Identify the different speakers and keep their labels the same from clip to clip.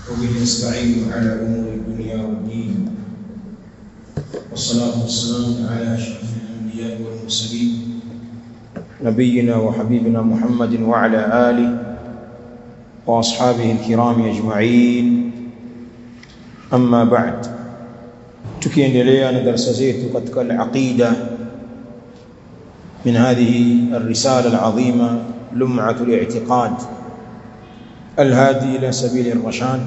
Speaker 1: وبه نستعين على امور الدنيا والدين والصلاه والسلام على اشرف الانبياء والمرسلين نبينا وحبيبنا محمد وعلى اله واصحابه الكرام اجمعين اما بعد tukiendelea na darasa zetu katika al-aqida min hadhihi ar-risala al-azima lum'atu al-i'tiqad al-hadi ila sabili ar-rashad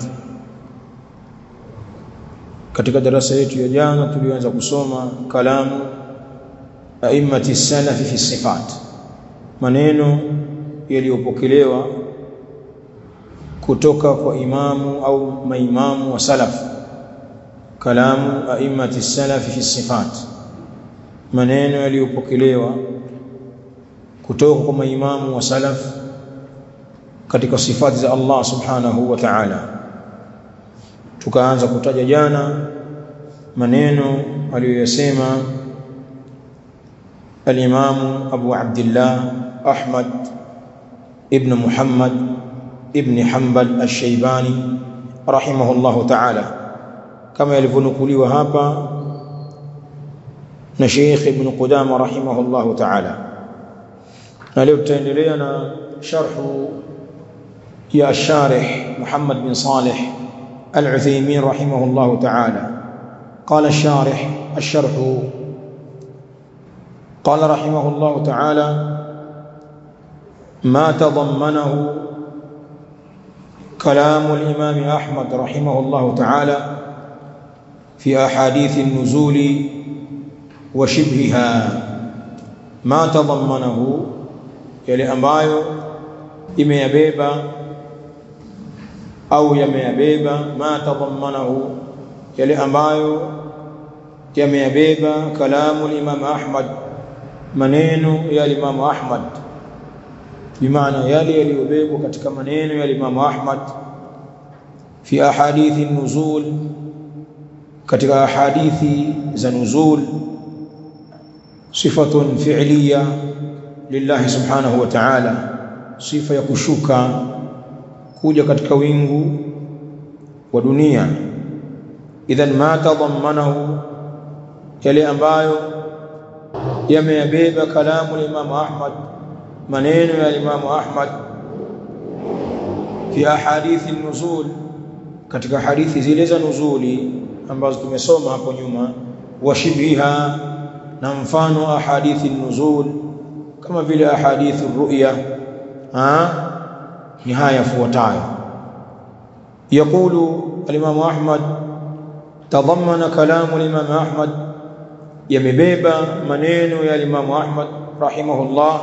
Speaker 1: katika darasa yetu ya jana tulianza kusoma kalamu a'immati salaf fi sifat maneno yaliyopokelewa kutoka kwa imamu au maimamu wa salaf kalamu a'immati salaf fi sifat maneno yaliyopokelewa kutoka kwa maimamu wa salaf katika sifati za Allah subhanahu wa ta'ala tukaanza kutaja jana maneno aliyoyasema al-Imam Abu Abdullah Ahmad ibn Muhammad ibn Hanbal al-Shaybani rahimahullahu ta'ala kama yalivyonukuliwa hapa na Sheikh Ibn Qudama rahimahullahu ta'ala na leo tutaendelea na sharhu ya الشارح محمد بن صالح العثيمين رحمه الله تعالى قال الشارح الشرح قال رحمه الله تعالى ما تضمنه كلام الإمام أحمد رحمه الله تعالى في أحاديث النزول وشبهها ما تضمنه يلي ambayo imeyabeba au yameyabeba ma tadhammanahu yale ambayo yameyabeba kalamu al-Imam Ahmad maneno ya Imam Ahmad bimaana yale yaliyobebwa katika maneno ya Imam Ahmad fi ahadithi nuzul katika ahadithi za nuzul sifatun fi'liya lillahi subhanahu wa ta'ala sifa ya kushuka kuja katika wingu wa dunia idhan ma tadhammanahu yale ambayo yameyabeba kalamu Imam Ahmad maneno ya Imam Ahmad fi ahadithi nuzul katika hadithi zile za nuzuli ambazo tumesoma hapo nyuma washibhiha na mfano ahadithi nuzul kama vile ahadithi ru'ya ni haya yafuatayo يقول الإمام أحمد تضمن كلام الإمام أحمد يمبيبا منين يا الإمام أحمد رحمه الله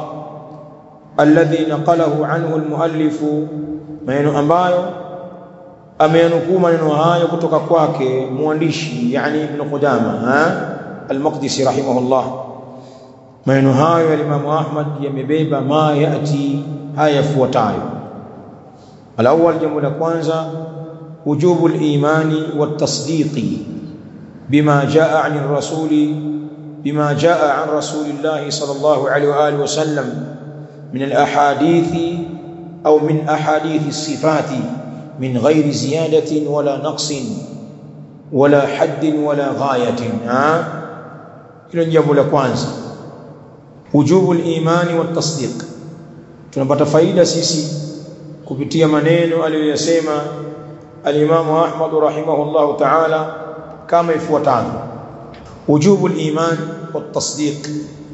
Speaker 1: الذي نقله عنه المؤلف maneno ambayo ameyanukuu maneno hayo kutoka kwake mwandishi yani ibn Qudama al-Maqdisi rahimahullah maneno hayo ya Imam Ahmad yamebeba ma yati haya yafuatayo الأول jambo la kwanza وجوب الإيمان والتصديق بما جاء عن الرسول بما جاء عن رسول الله صلى الله عليه وآله وسلم من الأحاديث أو من أحاديث الصفات من غير زيادة ولا نقص ولا حد ولا غاية ها hilo jambo la kwanza wujubu al-imani wa tasdiq tunapata faida sisi kupitia maneno aliyoyasema al-Imam Ahmad rahimahullah ta'ala kama ifuatavyo wujubu al-iman wa tasdiq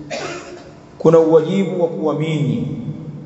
Speaker 1: kuna uwajibu wa kuamini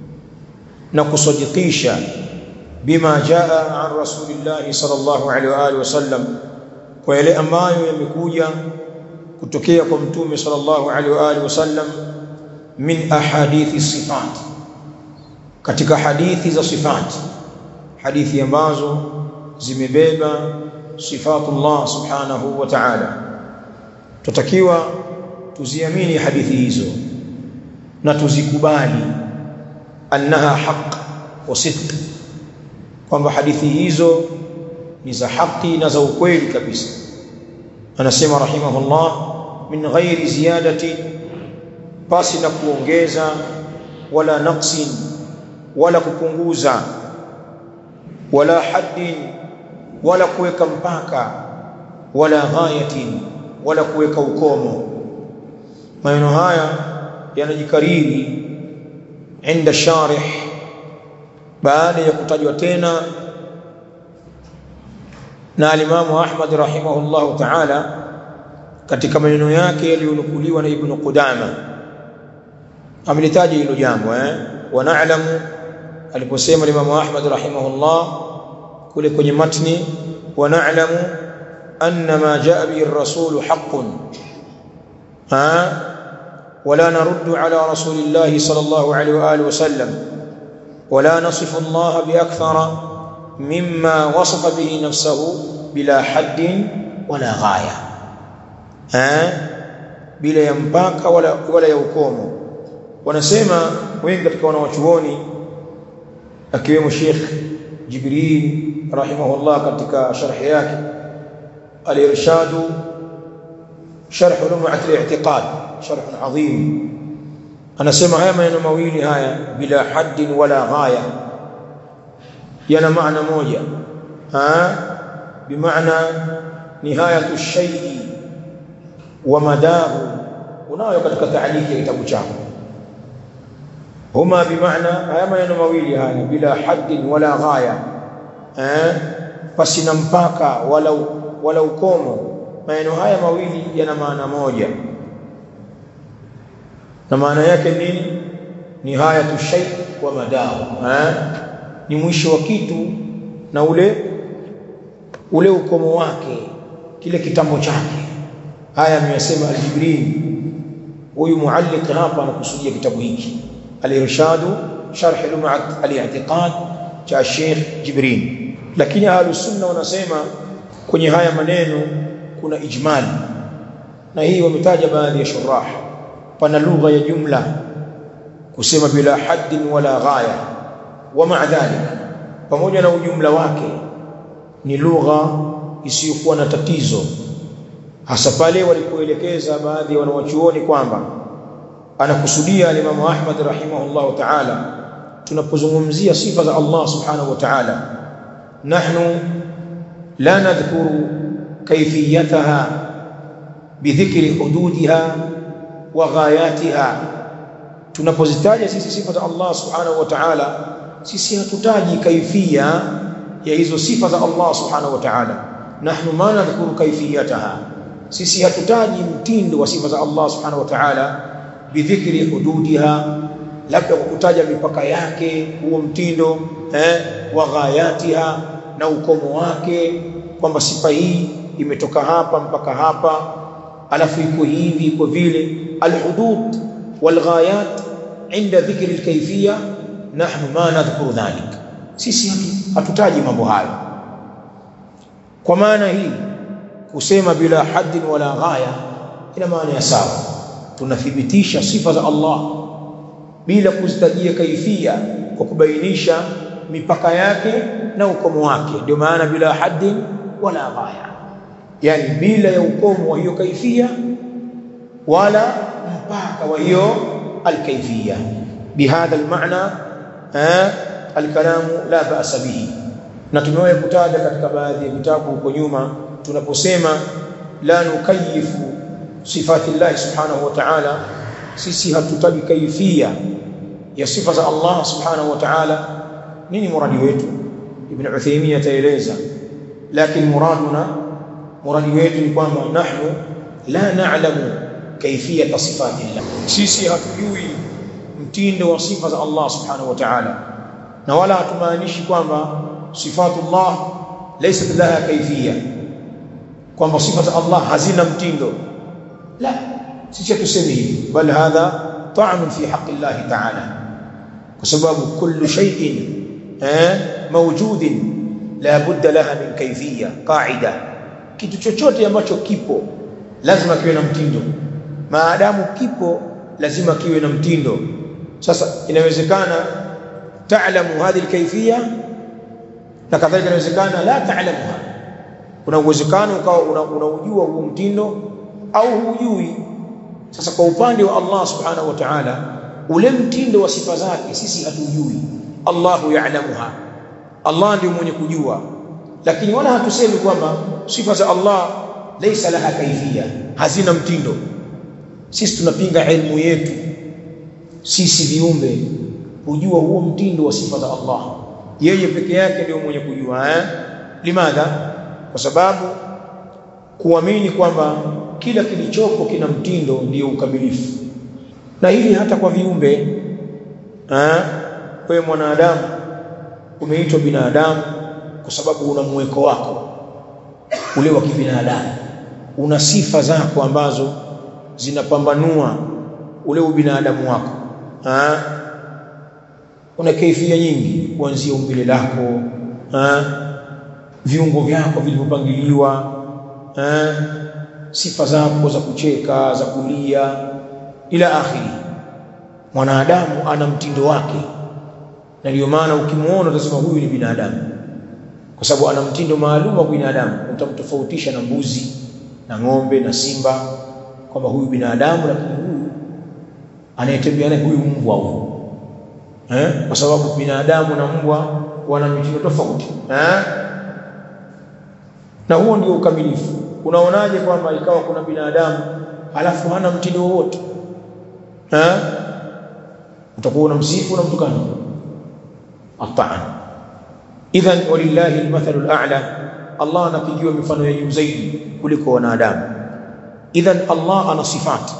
Speaker 1: na kusadikisha bima jaa an rasulillah sallallahu alaihi wa alihi wasallam kwa yale ambayo yamekuja kutokea kwa mtume sallallahu alaihi wa alihi wasallam min ahadithi sifat katika hadithi za sifati hadithi ambazo zimebeba sifatullah subhanahu wa ta'ala tutakiwa tuziamini hadithi hizo na tuzikubali annaha haq wa sidq kwamba hadithi hizo ni za haki na za ukweli kabisa anasema rahimahullah min ghairi ziyadati pasi na kuongeza wala naqsin wala kupunguza wala haddin wala kuweka mpaka wala ghayatin wala kuweka ukomo maneno haya yanajikariri inda sharih baada ya kutajwa tena na alimamu Ahmad rahimahullahu ta'ala katika maneno yake yaliyonukuliwa na Ibn Qudama amelitaja hilo jambo eh wa na'lamu aliposema Imam Ahmad rahimahullah kule kwenye matni wa na'lamu anna ma jaa bihi ar-rasul haqqun ha ولا نرد على رسول الله صلى الله عليه واله وسلم ولا نصف الله باكثر مما وصف به نفسه بلا حد ولا غايه ها bila ya mpaka wala wala ya ukomo wanasema wengi katika wanawachuoni akiwemo Sheikh Jibril rahimahullah katika sharhi yake al-irshadu sharh lum'at al-i'tiqad sharh adhim anasema haya maneno mawili haya bila haddin wala ghaya yana maana moja ha bimaana nihayatu shay'i wa madahu unayo katika taaliki ya kitabu chako huma bimaana haya maneno mawili haya bila haddin wala ghaya eh pasina mpaka wala wala ukomo maneno haya mawili yana maana moja na maana yake nini nihayatu shay wa madahu eh ni mwisho wa kitu na ule ule ukomo wake kile kitambo chake haya ameyasema al-Jibril huyu mualliq hapa anakusudia kitabu hiki al-irshadu sharh lum'at al-i'tiqad cha Sheikh Jibril lakini ahlus sunna wanasema kwenye haya maneno kuna ijmal na hii wametaja baadhi ya shurah pana lugha ya jumla kusema bila haddin wala ghaya wa ma'a dhalik pamoja na ujumla wake ni lugha isiyokuwa na tatizo hasa pale walipoelekeza baadhi ya wanawachuoni kwamba anakusudia Imam Ahmad rahimahullah ta'ala tunapozungumzia sifa za Allah subhanahu wa ta'ala nahnu la nadhkuru kayfiyataha bidhikri hududiha wa ghayatiha tunapozitaja sisi sifa za Allah subhanahu wa ta'ala sisi hatutaji kaifia ya hizo sifa za Allah subhanahu wa ta'ala nahnu ma nadhkuru kaifiyataha sisi hatutaji mtindo wa sifa za Allah subhanahu wa ta'ala bidhikri hududiha labda kwa kutaja mipaka yake huo mtindo eh wa ghayatiha na ukomo wake kwamba sifa hii imetoka hapa mpaka hapa alafu iko hivi iko vile alhudud walghayat inda dhikri alkayfiyya nahnu ma nadhkuru dhalik sisi hatutaji mambo hayo kwa maana hii kusema bila haddin wala ghaya ina maana ya sawa tunathibitisha sifa za Allah bila kuzitajia kaifia kwa kubainisha mipaka yake na ukomo wake ndio maana bila haddin wala ghaya yani bila ya ukomo wa hiyo kaifia wala mpaka wa hiyo alkaifia bihadha almaana alkalamu la ba'sa bihi na tumewahi kutaja katika baadhi ya vitabu huko nyuma tunaposema la nukayifu sifati Allah subhanahu wa ta'ala sisi hatutaji kaifia ya sifa za Allah subhanahu wa ta'ala nini muradi wetu ibn Uthaymeen ataeleza lakini muraduna muradi wetu ni kwamba nahnu la na'lamu kaifiyata sifati Allah sisi hatujui mtindo wa sifa za Allah subhanahu wa ta'ala na wala hatumaanishi kwamba sifatullah laysat laha kaifiyya kwamba sifa za Allah hazina mtindo la sisi tuseme hivi bal hadha ta'am fi haqqi Allah ta'ala kwa sababu kullu shay'in eh mawjudin la budda laha min kayfiyya qa'ida kitu chochote ambacho kipo lazima kiwe na mtindo maadamu kipo lazima kiwe na mtindo sasa inawezekana ta'lamu hadhihi alkayfiyya na kadhalika inawezekana la ta'lamuha kuna uwezekano ukawa unaujua huo mtindo au hujui sasa kwa upande wa Allah subhanahu wa ta'ala ule mtindo wa sifa zake sisi hatujui Allahu ya'lamuha Allah ndiye mwenye kujua lakini wala hatusemi kwamba sifa za Allah laysa laha kaifia hazina mtindo sisi tunapinga elimu yetu sisi viumbe kujua huo mtindo wa sifa za Allah yeye peke yake ndio mwenye kujua eh limadha kwa sababu kuamini kwamba kila kilichopo kina mtindo ndio ukamilifu na hili hata kwa viumbe eh wewe mwanadamu umeitwa binadamu kwa sababu una mweko wako ule wa kibinadamu una sifa zako ambazo zinapambanua ule ubinadamu wako ha? una kaifia nyingi kuanzia umbile lako ha? viungo vyako vilivyopangiliwa ha? sifa zako za kucheka za kulia ila akhiri mwanadamu ana mtindo wake na ndio maana ukimuona utasema huyu ni binadamu kwa sababu ana mtindo maalum wa binadamu utamtofautisha na mbuzi na ng'ombe na simba kwamba huyu binadamu lakini huyu anayetembea naye huyu mbwa huyu eh kwa sababu binadamu na mbwa wana mitindo tofauti eh na huo ndio ukamilifu unaonaje kwamba ikawa kuna binadamu halafu hana mtindo wowote eh utakuwa unamsifu na mtukana ataan idhan walillahi almathalu al'a Allah anapigiwa mifano ya juu zaidi kuliko wanadamu idhan Allah ana sifati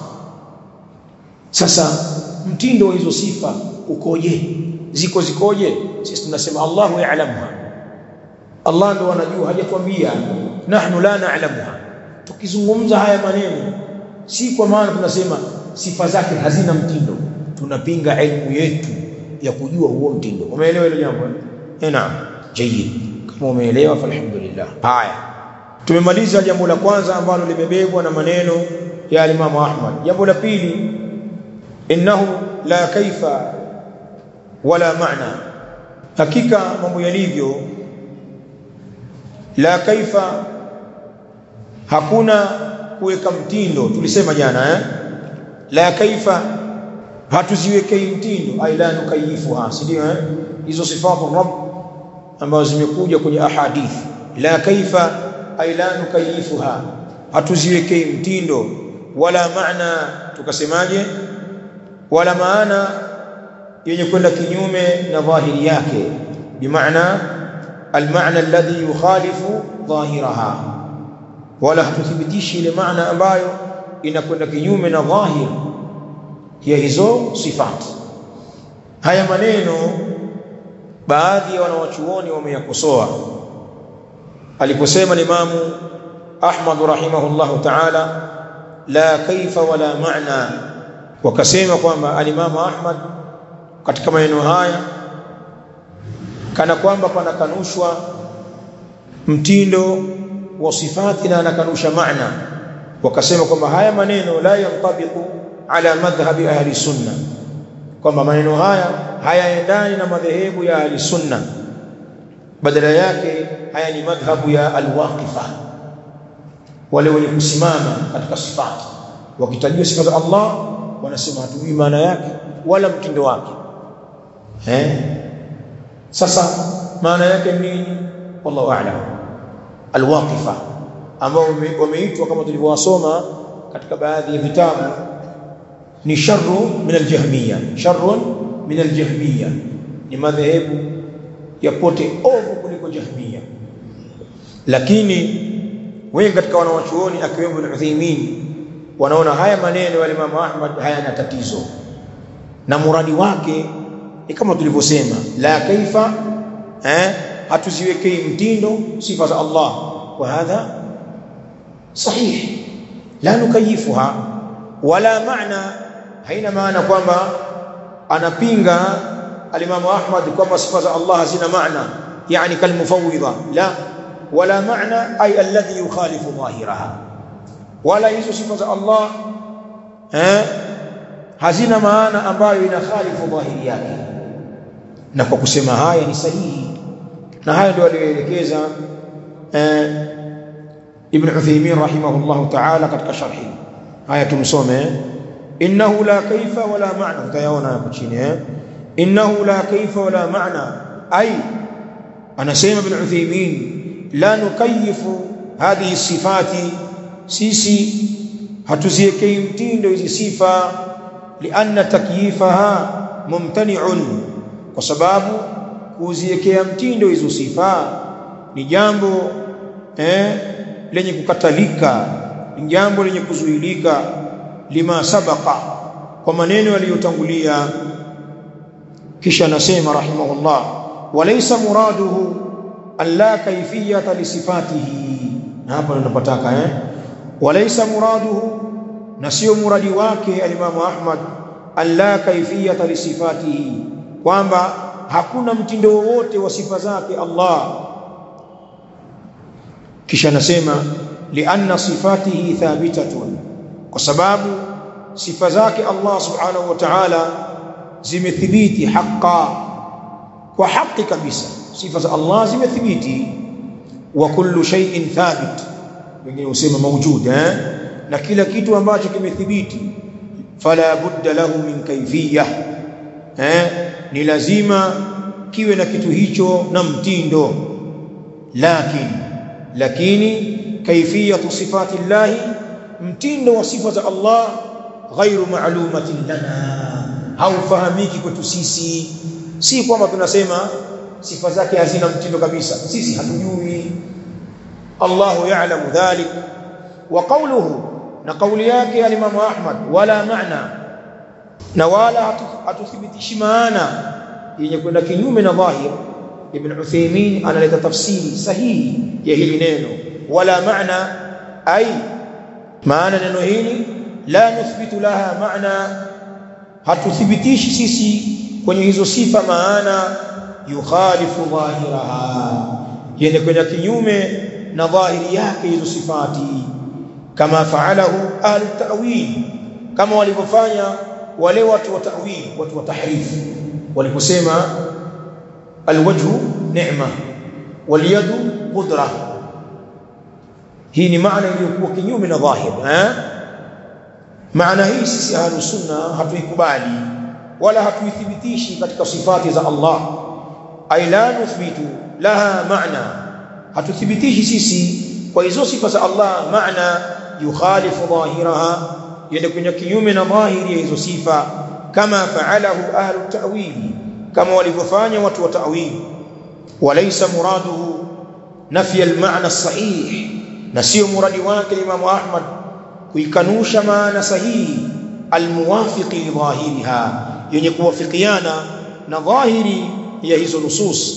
Speaker 1: sasa mtindo wa hizo sifa ukoje ziko zikoje sisi tunasema Allahu ya'lamuha Allah ndo anajua hajakwambia nahnu la na'lamuha tukizungumza haya maneno si kwa maana tunasema sifa zake hazina mtindo tunapinga elimu yetu ya kujua huo mtindo umeelewa hilo jambo eh naam jayyid kama umeelewa falhamdulillah haya tumemaliza jambo la kwanza ambalo limebebwa na maneno ya Imam Ahmad jambo la pili innahu la kaifa wala maana hakika mambo yalivyo la kaifa hakuna kuweka mtindo tulisema jana eh la kaifa hatuziwekei mtindo aila nukayifuha si ndio eh hizo sifatu rabb ambazo zimekuja kwenye ahadith la kaifa aila nukayifuha hatuziwekei mtindo wala maana tukasemaje wala maana yenye kwenda kinyume na dhahiri yake bimaana almaana alladhi yukhalifu dhahiraha wala hatuthibitishi ile maana ambayo inakwenda kinyume na dhahir ya hizo sifati haya maneno baadhi ya wanawachuoni wameyakosoa aliposema Imamu Ahmad rahimahullahu ta'ala la kaifa wala maana wakasema kwamba alimamu Ahmad katika maneno haya kana kwamba panakanushwa mtindo wa sifati na anakanusha maana wakasema kwamba haya maneno la yantabiqu ala madhhabi ahli sunna kwamba maneno haya hayaendani na madhehebu ya ahli sunna badala yake haya ni madhhabu ya alwaqifa wale wenye kusimama katika sifati wakitajua sifa za Allah wanasema hatujui maana yake wala mtindo wake eh sasa maana yake nini wallahu a'lam alwaqifa ambao wameitwa kama tulivyowasoma katika baadhi ya vitabu ni sharru min aljahmiya sharrun min aljahmiya ni madhehebu ya pote ovu kuliko jahmiya lakini wengi katika wanawachuoni akiwemo al-Uthaymeen wanaona haya maneno ya Imam Ahmad hayana tatizo na muradi wake ni kama tulivyosema la kaifa eh hatuziwekei mtindo sifa za Allah wa hadha sahih la nukayifuha wala maana haina maana kwamba anapinga alimamu Ahmad kwamba sifa za Allah hazina maana yani kalmufawwidha la wala maana ay alladhi yukhalifu dhahiraha wala hizo sifa za Allah eh hazina maana ambayo inakhalifu dhahiri yake na kwa kusema haya ni sahihi na haya ndio aliyoelekeza eh Ibn Uthaymeen rahimahullah ta'ala katika sharhi haya tumsome innahu la kaifa wala maana utayaona hapo chini eh innahu la kaifa wala maana ay anasema Ibn Uthaymeen la nukayifu hadhihi sifati sisi hatuziekei mtindo hizi sifa lianna takyifaha mumtani'un kwa sababu kuziekea mtindo hizo sifa ni jambo eh, lenye kukatalika ni jambo lenye kuzuilika lima sabaqa kwa maneno yaliyotangulia kisha anasema rahimahullah walaysa muraduhu alla kayfiyata lisifatihi na hapa tunapataka eh walaysa muraduhu na sio muradi wake alimamu Ahmad alla kayfiyata lisifatihi kwamba hakuna mtindo wowote wa sifa zake Allah kisha anasema lianna sifatihi thabitatun kwa sababu sifa zake Allah subhanahu wa ta'ala zimethibiti haqa kwa haki kabisa sifa za Allah zimethibiti wa kullu shay'in thabit wengine husema mawjud eh na kila kitu ambacho kimethibiti fala budda lahu min kayfiyah eh ni lazima kiwe na kitu hicho na mtindo lakini lakini kaifiyatu sifati llahi mtindo wa sifa za Allah ghairu ma'lumatin lana haufahamiki kwetu sisi si kwamba tunasema sifa zake hazina mtindo kabisa sisi hatujui Allahu ya'lamu dhalik wa qawluhu na kauli yake al-Imam Ahmad wala maana na wala hatuthibitishi maana yenye kwenda kinyume na dhahir Ibn Uthaymeen analeta tafsiri sahihi ya hili neno wala maana ay maana neno hili la nuthbitu laha maana hatuthibitishi sisi kwenye hizo sifa maana yukhalifu dhahiraha yenye kwenda kinyume na dhahiri yake hizo sifati kama faalahu ahlu ta'wil kama walivyofanya wale watu wa ta'wil watu wa tahrif waliposema alwajhu ni'ma walyadu qudra hii ni maana iliyokuwa kinyume na dhahir eh maana hii sisi ahlu sunna hatuikubali wala hatuithibitishi katika sifati za Allah ay la nuthbitu laha maana hatuthibitishi sisi kwa hizo sifa za Allah maana yukhalifu dhahiraha yende kwenye kinyume na dhahiri ya hizo sifa kama faalahu ahlu ta'wili kama walivyofanya watu wa ta'wil walaysa muraduhu nafya al-ma'na as-sahih na sio muradi wake Imam Ahmad kuikanusha maana sahihi almuwafiqi li dhahiriha yenye kuwafikiana na dhahiri ya hizo nusus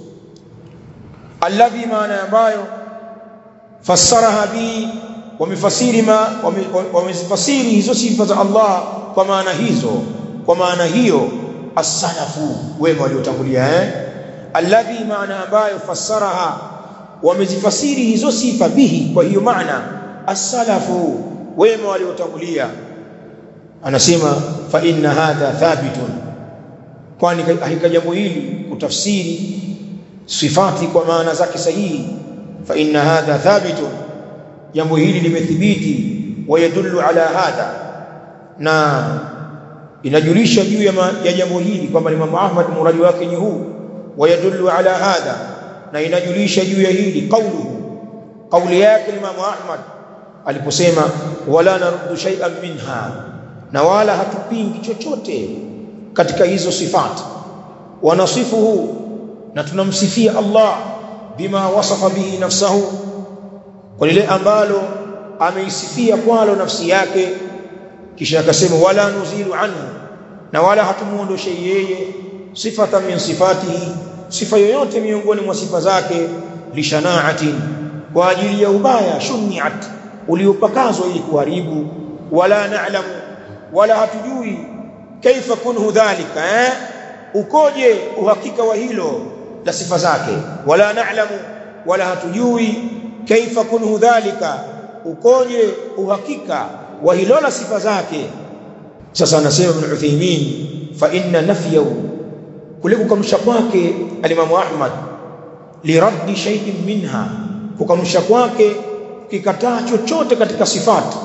Speaker 1: alladhi maana ambayo fassaraha bi wamefasiri ma wamezifasiri hizo sifa za Allah kwa maana hizo kwa maana hiyo as-salafu wema waliotangulia eh alladhi maana ambayo fassaraha wamezifasiri hizo sifa bihi kwa hiyo maana as-salafu wema waliotangulia anasema fa inna hadha thabitun kwani hakika jambo hili kutafsiri sifati kwa maana zake sahihi fa inna hadha thabitun jambo hili limethibiti wayadullu ala hadha na inajulisha juu ya, ya jambo hili kwamba Imam Ahmad muradi wake ni huu wayadullu ala hadha na inajulisha juu ya hili qauluhu kauli yake Imam Ahmad aliposema wala naruddu shay'an minha na wala hatupingi chochote katika hizo sifati wanasifuhu na tunamsifia Allah bima wasafa bihi nafsahu kwa lile ambalo ameisifia kwalo nafsi yake kisha akasema wala nuzilu anhu na wala hatumuondoshe yeye sifatan min sifatihi sifa yoyote miongoni mwa sifa zake lishanaatin kwa ajili ya ubaya shuniat uliopakazwa ili kuharibu wala na'lamu wala hatujui kaifa kunhu dhalika eh ukoje uhakika wa hilo la sifa zake wala na'lamu wala hatujui kaifa kunhu dhalika ukoje uhakika wa hilo la sifa zake sasa anasema ibn Uthaymeen fa inna nafyahu kule kukanusha kwake alimamu Ahmad liraddi shay'in minha kukanusha kwake kikataa chochote katika sifati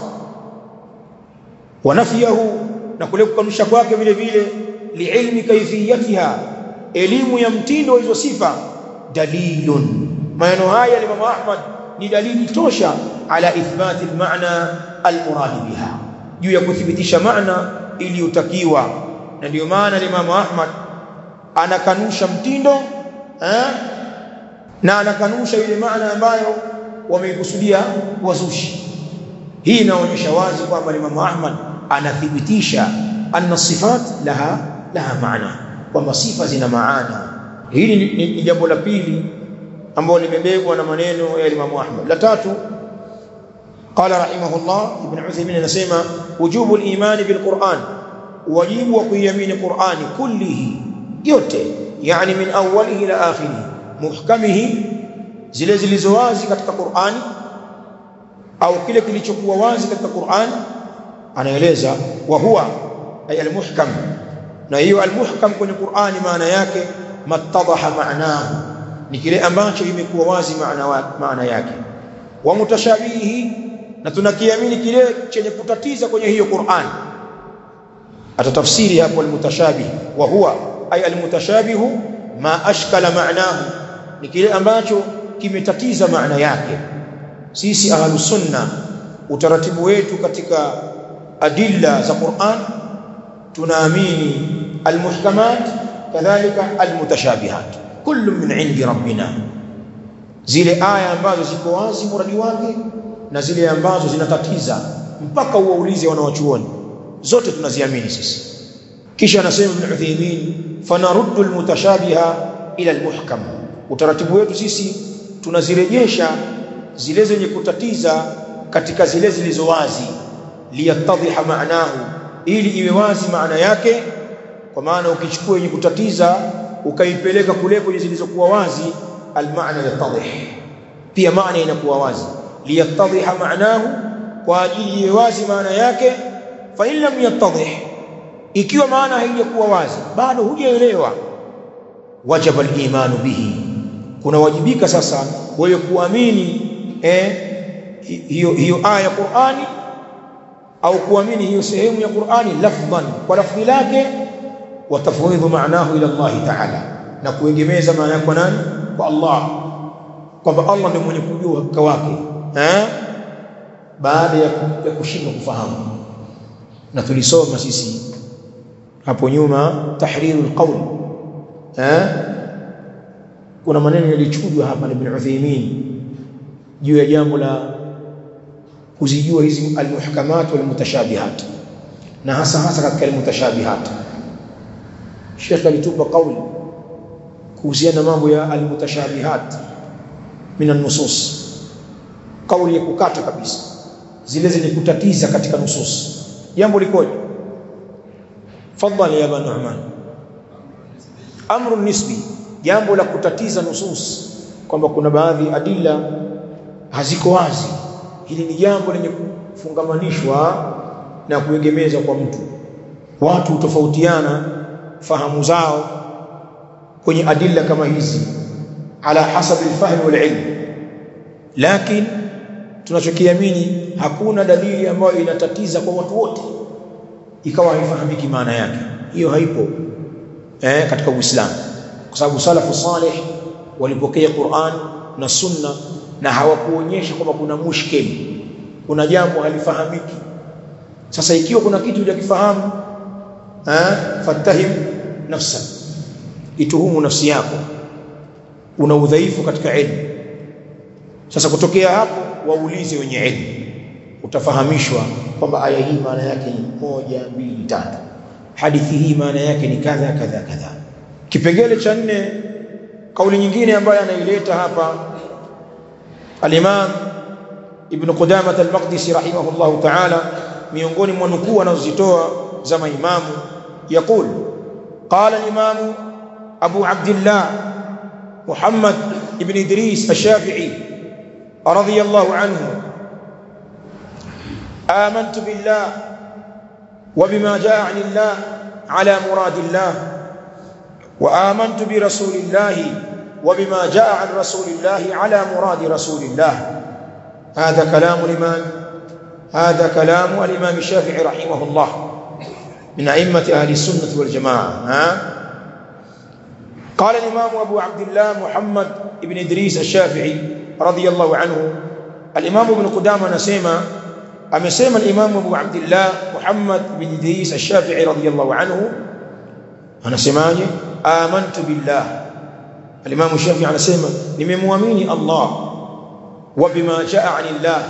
Speaker 1: wa nafyahu na kule kukanusha kwake vile vile liilmi kaifiyatiha elimu ya mtindo hizo sifa dalilun maneno haya ya Imam Ahmad ni dalili tosha ala ithbati almaana almurad biha juu ya kuthibitisha maana iliyotakiwa na ndio maana Imam Ahmad anakanusha mtindo eh? na anakanusha ile maana ambayo wameikusudia wazushi hii inaonyesha wazi kwamba Imam Ahmad anathibitisha anna sifat laha laha maana kwamba sifa zina maana hili ni, ni, ni jambo la pili ambalo limebebwa na maneno ya Imam Ahmad la tatu قال رحمه الله ابن عثيمين anasema wujubu al-iman bil-Qur'an wajibu wa kuiamini Qur'ani kullihi yote yani min awwalihi ila akhirih muhkamihi zile zilizo wazi katika Qur'ani au kile kilichokuwa wazi katika Qur'ani anaeleza wa huwa ay al-muhkam na hiyo al-muhkam kwenye Qur'ani maana yake mattadaha ma'nahu ni kile ambacho imekuwa wazi maana maana yake wa mutashabihi na tunakiamini kile chenye kutatiza kwenye hiyo Qur'an atatafsiri hapo almutashabih wa huwa ay almutashabihu ma ashkala ma'nahu ni kile ambacho kimetatiza maana yake sisi ahlu sunna utaratibu wetu katika adilla za Qur'an tunaamini almuhkamat kadhalika almutashabihat kullu min indi rabbina zile aya ambazo ziko wazi muradi wake na zile ambazo zinatatiza mpaka uwaulize wanawachuoni zote tunaziamini sisi kisha anasema Ibn Uthaymeen fanaruddu almutashabiha ila almuhkam utaratibu wetu sisi tunazirejesha zile zenye kutatiza katika zile zilizo wazi liyatadhiha maanahu ili iwe wazi maana yake kwa maana ukichukua yenye kutatiza ukaipeleka kule kwenye zilizokuwa wazi almaana yatadhih pia maana inakuwa wazi liyatadhiha maanahu kwa ajili ya wazi maana yake fa in lam yattadhih ikiwa maana haijakuwa wazi bado hujaelewa wajaba al-imanu bihi kuna wajibika sasa wewe kuamini eh hiyo hiyo aya ya Qur'ani au kuamini hiyo sehemu ya Qur'ani lafdhan kwa lafzi lake wa tafwidhu maanahu ila Allah ta'ala na kuegemeza maana kwa nani kwa Allah kwamba Allah ndiye mwenye kujua hakika wake eh baada ya, ya kushindwa kufahamu na tulisoma sisi hapo nyuma tahrirul qawl eh kuna maneno yalichujwa hapa na Ibn Uthaymeen juu ya jambo la kuzijua hizi almuhkamat wal mutashabihat na hasa hasa katika almutashabihat Sheikh alitupa kauli kuhusiana na mambo ya almutashabihat min an-nusus kauli ya kukata kabisa zile zenye kutatiza katika nusus jambo likoje fadhali ya Ibn Nu'man amru nisbi jambo la kutatiza nusus kwamba kuna baadhi adilla haziko wazi hili ni jambo lenye kufungamanishwa na kuegemeza kwa mtu watu hutofautiana fahamu zao kwenye adilla kama hizi ala hasabi alfahm walilm lakini tunachokiamini hakuna dalili ambayo inatatiza kwa watu wote ikawa haifahamiki maana yake hiyo haipo eh, katika Uislamu kwa sababu salafu salih walipokea Qur'an na sunna na hawakuonyesha kwamba kuna mushkil kuna jambo halifahamiki sasa ikiwa kuna kitu hujakifahamu eh fatahim nafsa ituhumu nafsi yako una udhaifu katika elimu sasa kutokea hapo waulize wenye elimu utafahamishwa kwamba aya hii maana yake ni moja mbili tatu hadithi hii maana yake ni kadha kadha kadha kipengele cha nne kauli nyingine ambayo anaileta hapa al-Imam Ibn Qudamah al-Maqdisi rahimahullahu ta'ala miongoni mwa nukuu anazozitoa za maimamu يقول قال الإمام أبو عبد الله محمد بن إدريس الشافعي رضي الله عنه آمنت بالله وبما جاء عن الله على مراد الله وآمنت برسول الله وبما جاء عن رسول الله على مراد رسول الله هذا كلام الإمام هذا كلام الإمام الشافعي رحمه الله من أئمة أهل السنة والجماعة ها قال الإمام أبو عبد الله محمد بن إدريس الشافعي رضي الله عنه الإمام ابن قدامة نسيما أمسيما الإمام أبو عبد الله محمد بن إدريس الشافعي رضي الله عنه أنا سماني آمنت بالله الإمام الشافعي أنا سيما لمموامين الله وبما جاء عن الله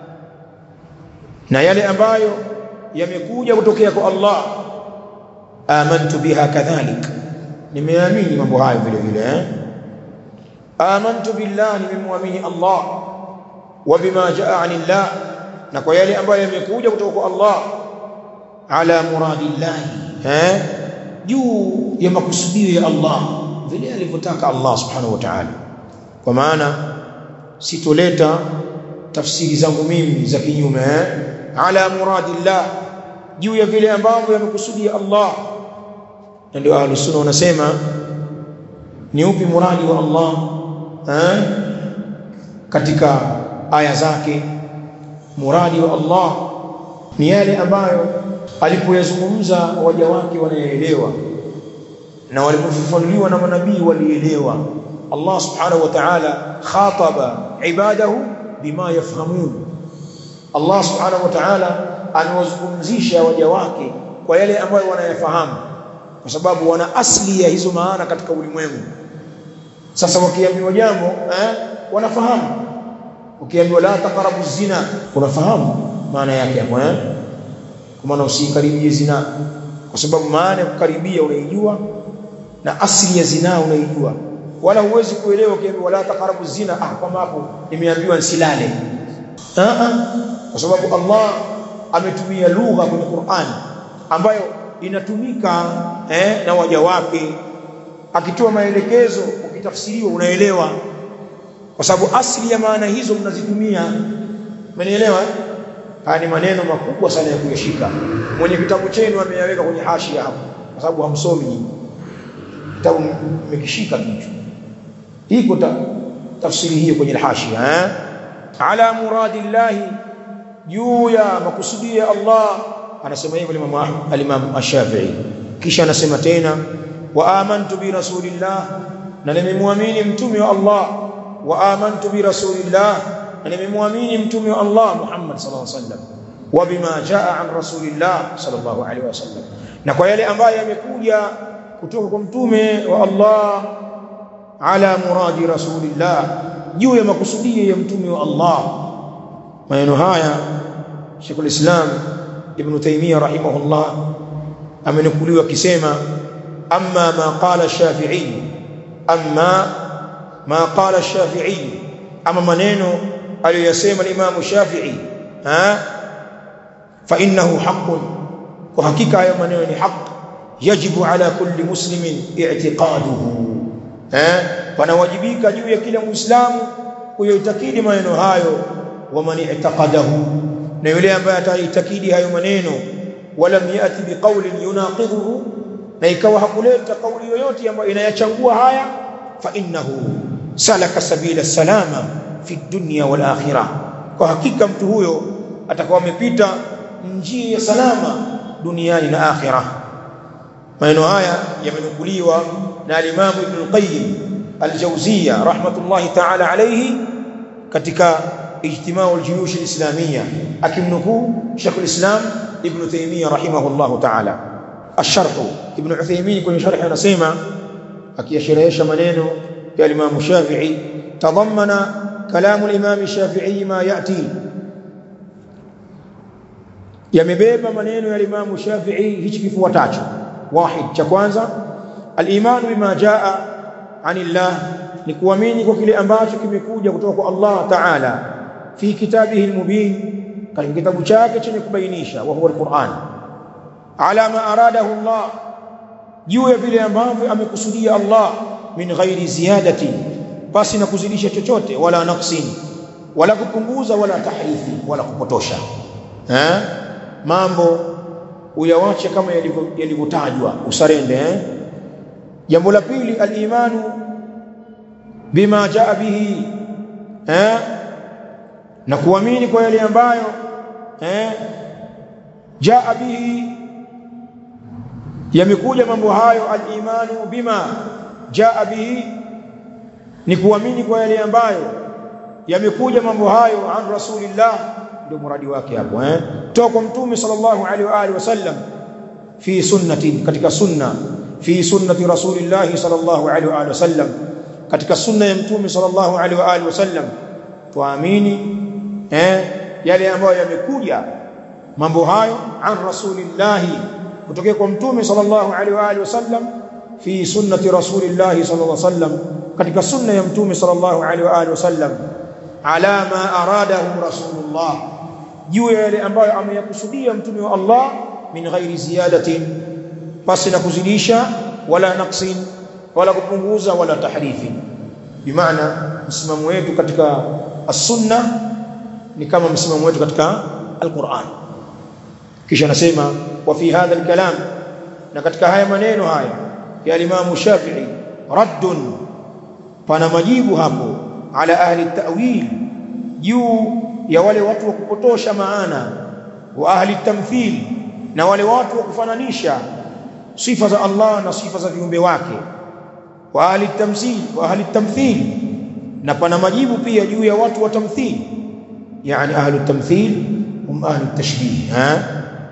Speaker 1: na yale ambayo yamekuja kutokea kwa Allah amantu biha kadhalik nimeamini mambo hayo vile vile eh amantu billah nimemwamini Allah wa bima jaa anillah na kwa yale ambayo yamekuja kutoka kwa Allah ala muradillah eh juu ya makusudio ya Allah vile alivyotaka Allah subhanahu wa ta'ala kwa maana sitoleta tafsiri zangu mimi za kinyume eh ala muradillah juu ya vile ambavyo yamekusudia Allah na ndio ahlus sunna wanasema ni upi muradi wa Allah eh katika aya zake muradi wa Allah ni yale ambayo alipoyazungumza waja wake wanaelewa na walipofafanuliwa na manabii walielewa Allah subhanahu wa ta'ala khataba ibadahu bima yafhamun Allah subhanahu wa ta'ala anawazungumzisha waja wake kwa yale ambayo wanayafahamu kwa sababu wana asli ya hizo maana katika ulimwengu sasa wakiambiwa jambo eh, wanafahamu ukiambiwa la taqrabu zina unafahamu maana yake hapo eh kwa maana usikaribie zina kwa sababu maana ya kukaribia unaijua na asili ya zina unaijua wala huwezi kuelewa ukiambiwa la taqrabu zina ah kama hapo nimeambiwa nsilale ah kwa sababu Allah ametumia lugha kwenye Qur'an ambayo inatumika eh, na waja wake akitoa maelekezo ukitafsiriwa unaelewa kwa sababu asili ya maana hizo mnazitumia umenielewa haya ni maneno makubwa sana ya kuyashika mwenye kitabu chenu ameyaweka kwenye hashia hapo kwa sababu hamsomi kitabu mmekishika kichwa iko ta, tafsiri hiyo kwenye hashia eh ala muradillahi juu ya makusudio ya Allah anasema hivyo Imam al-Imam Ash-Shafi'i kisha anasema tena wa amantu bi rasulillah na nimemwamini mtume wa Allah wa amantu bi rasulillah na nimemwamini mtume wa Allah Muhammad sallallahu alaihi wasallam wa bima jaa an rasulillah sallallahu alaihi wasallam na kwa yale ambayo yamekuja kutoka kwa mtume wa Allah ala muradi rasulillah juu ya makusudio ya mtume wa Allah maneno haya Sheikh al-Islam Ibn Taymiyyah rahimahullah amenukuliwa akisema amma ma qala Shafi'i amma ma qala Shafi'i ama maneno aliyosema Imam Shafi'i ha fa innahu haqqun kwa hakika hayo maneno ni haq yajibu ala kulli muslimin i'tiqaduhu eh panawajibika juu ya kila muislamu kuyoitakidi maneno hayo wa man i'taqadahu na yule ambaye ataitakidi hayo maneno wala yati biqaulin yunaqidhuhu na ikawa hakuleta kauli yoyote ambayo inayachangua haya fa innahu salaka sabila salama fi dunya wal akhirah kwa hakika mtu huyo atakuwa amepita njia ya salama duniani na akhirah maneno haya yamenukuliwa na al-Imam Ibn al-Qayyim al-Jawziyya rahmatullahi ta'ala alayhi katika ijtimau al-juyush al-islamiyya akimnukuu Sheikh al-Islam Ibn Taymiyyah rahimahullahu ta'ala الشرح ابن عثيمين kwenye sharh anasema akiyasherehesha maneno ya Imam Shafi'i tadhammana kalamu al-Imam Shafi'i ma yati yamebeba maneno ya Imam Shafi'i hichi kifuatacho wahid cha kwanza al-iman bima jaa anillah ni kuamini kwa kile ambacho kimekuja kutoka kwa Allah Ta'ala fi kitabihi al-mubin katika kitabu chake chenye kubainisha wa huwa al-Qur'an ala ma aradahu Allah juu ya vile ambavyo amekusudia Allah min ghairi ziyadati basi na kuzidisha chochote wala naqsin wala kupunguza wala tahrifi wala kupotosha eh mambo uyawache kama yalivyotajwa usarende eh jambo la pili al-imanu bima jaa bihi eh na kuamini kwa yale ambayo eh jaa bihi yamekuja mambo hayo al-imanu bima jaa bihi ni kuamini kwa yale ambayo yamekuja mambo hayo an rasulillah ndio muradi wake hapo eh toka kwa mtume sallallahu alaihi wa alihi wasallam fi sunnati katika sunna fi sunnati rasulillah sallallahu alaihi wa alihi wasallam katika sunna ya mtume sallallahu alaihi wa alihi wasallam tuamini eh yale ambayo yamekuja mambo hayo an rasulillah kutokea kwa mtume sallallahu alaihi wa alihi wasallam fi sunnati rasulillah sallallahu alaihi wasallam katika sunna ya mtume sallallahu alaihi wa alihi wasallam ala ma aradahu rasulullah juu ya yale ambayo ameyakusudia mtume wa Allah min ghairi ziyadatin pasi na kuzidisha wala naqsin wala kupunguza wala tahrifi bimaana msimamo wetu katika as-sunna ni kama msimamo wetu katika al-Qur'an kisha anasema wa fi hadha al-kalam na katika haya maneno haya ya Imam Shafi'i raddun pana majibu hapo ala ahli ta'wil juu ya wale watu wa kupotosha maana wa ahli tamthil na wale watu wa kufananisha sifa za Allah na sifa za viumbe wake wa ahli tamthil wa ahli tamthil na pana majibu pia juu ya watu wa tamthil yani ahli tamthil hum ahli tashbih ha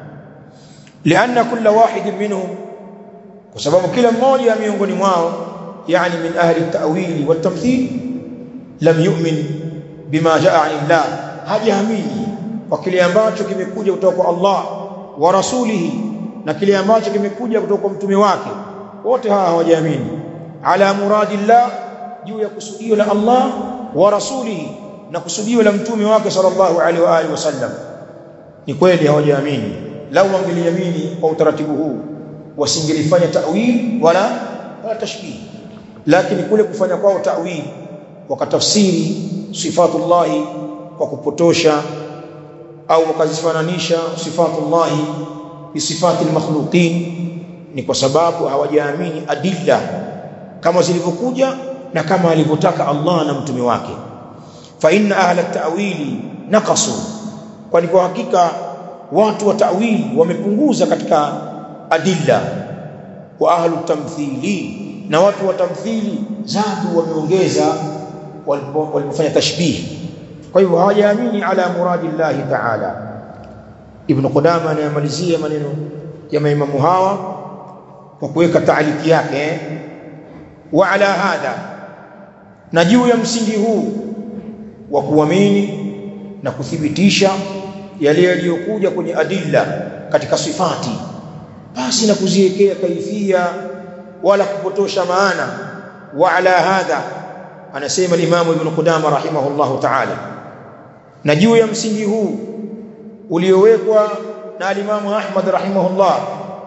Speaker 1: لأن كل واحد منهم وسبب كلا mmoja miongoni mwao يعني من أهل التأويل والتمثيل لم يؤمن بما جاء عن الله hajaamini kwa kile ambacho kimekuja kutoka kwa Allah wa rasulihi na kile ambacho kimekuja kutoka kwa mtume wake wote hawa hawajaamini ala muradillah juu ya kusudio la Allah wa rasulihi na kusudio la mtume wake sallallahu alaihi wa alihi wasallam ni kweli hawajaamini lau wangeliamini kwa utaratibu huu wasingelifanya ta'wil wala wala tashbih lakini kule kufanya kwao ta'wil wakatafsiri sifatullahi kwa kupotosha au wakazifananisha sifatullahi bi sifati makhluqin ni kwa sababu hawajaamini adilla kama zilivyokuja na kama alivyotaka Allah na mtume wake fa inna ahla at-ta'wili naqasu kwani kwa hakika watu wa ta'wili wamepunguza katika adilla wa ahlu tamthili na watu wa tamthili zadu wameongeza walipofanya tashbih kwa hivyo hawajaamini ala muradi Allah ta'ala ibn Qudama anayamalizia maneno ya maimamu hawa kwa kuweka taaliki yake wa ala hadha na juu ya msingi huu wa kuamini na kuthibitisha yale yaliyokuja kwenye adilla katika sifati basi na kuziwekea kaifia wala kupotosha maana wa ala hadha anasema limamu ibn Qudama rahimahullahu ta'ala na juu ya msingi huu uliowekwa na alimamu Ahmad rahimahullah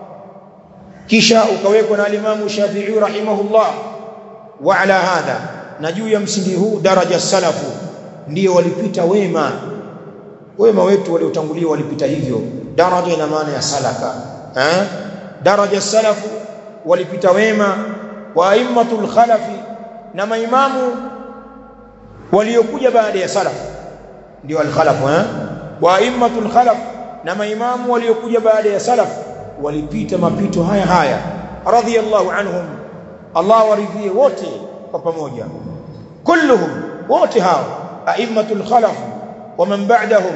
Speaker 1: kisha ukawekwa na alimamu Shafi'i rahimahullah wa ala hadha na juu ya msingi huu daraja salafu ndio walipita wema wema wetu waliotangulia walipita hivyo daraja ina maana ya salaka eh daraja salafu walipita wema wa aimmatul khalafi na maimamu waliokuja baada ya salaf ndio al-khalaf eh wa aimmatul khalaf na maimamu waliokuja baada ya salaf walipita mapito haya haya radhiyallahu anhum Allah waridhie wote kwa pamoja kulluhum wote hao aimmatul khalaf wa man ba'dahum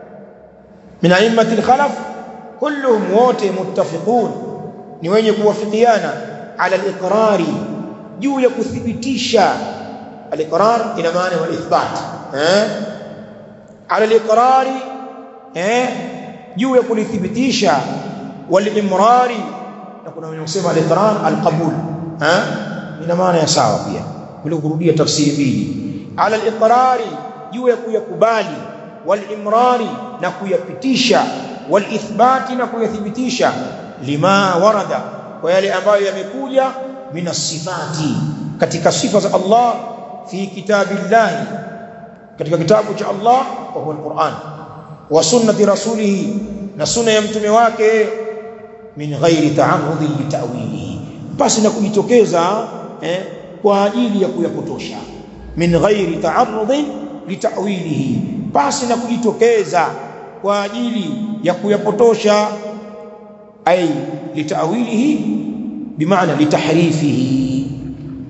Speaker 1: min aimmatil khalaf kulluhum wote muttafiqun ni wenye kuwafikiana ala al-iqrari juu ya kuthibitisha al-iqrar ina maana wal ithbat eh ala al-iqrari eh juu ya kulithibitisha wal imrari na kuna wenye kusema al-iqrar al-qabul eh ina maana ya sawa pia bila kurudia tafsiri mbili ala al-iqrari juu ya kuyakubali wal imrari na kuyapitisha wal ithbati na kuyathibitisha lima warada kwa yale ambayo yamekuja min sifati katika sifa za Allah fi kitabillah katika kitabu cha Allah wa huwa alquran wa sunnati rasulih na sunna ya mtume wake min ghairi ta'arrudi litawilihi basi na kujitokeza eh, kwa ajili ya kuyapotosha min ghairi ta'arrudi litawilihi basi na kujitokeza kwa ajili ya kuyapotosha ay litawilihi bimaana litahrifihi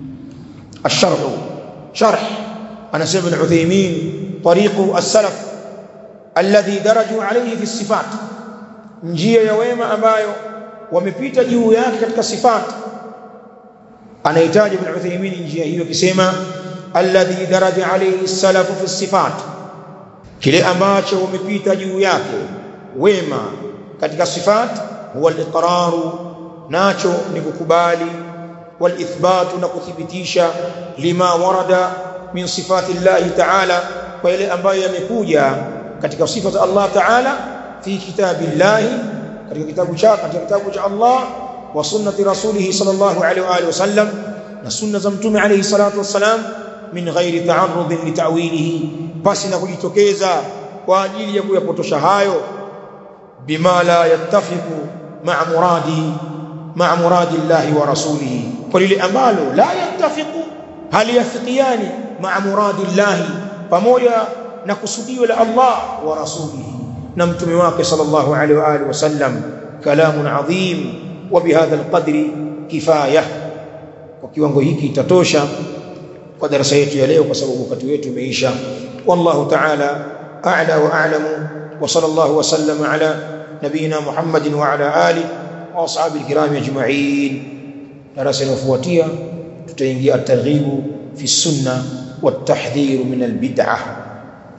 Speaker 1: الشرح شرح أنا سيب العثيمين طريق السلف الذي درجوا عليه في الصفات njia ya wema ambayo wamepita juu yake katika sifat anahitaji ibn Uthaymeen njia hiyo akisema alladhi daraja alayhi salafu fi sifat kile ambacho wamepita juu yake wema katika sifat huwa al-iqraru nacho ni kukubali wal ithbatu na kuthibitisha lima warada min sifati Allah ta'ala kwa ile ambayo yamekuja katika sifa za Allah ta'ala fi kitabillahi katika kitabu cha katika kitabu cha Allah wa sunnati rasulih sallallahu alaihi wa alihi wasallam na sunna za mtume alayhi salatu wassalam min ghairi ta'arrud li ta'wilihi basi na kujitokeza kwa ajili ya kuyapotosha hayo bima la yattafiqu ma'a muradi ma'a muradi Allah wa rasulih kwa lile ambalo la yattafiqu hali yafikiani ma'a muradi Allah pamoja na kusudio la Allah wa rasulih na mtume wake sallallahu alaihi wa alihi wasallam kalamun adhim wa bihadha alqadri kifaya kwa kiwango hiki itatosha kwa darasa yetu ya leo kwa sababu wakati wetu umeisha wallahu ta'ala a'la wa a'lamu wa sallallahu wa sallama ala nabina muhammadin wa ala ali wa ashabi alkiram ajma'in darasa linalofuatia tutaingia at-targhib fi sunna wat tahdhir min al-bid'ah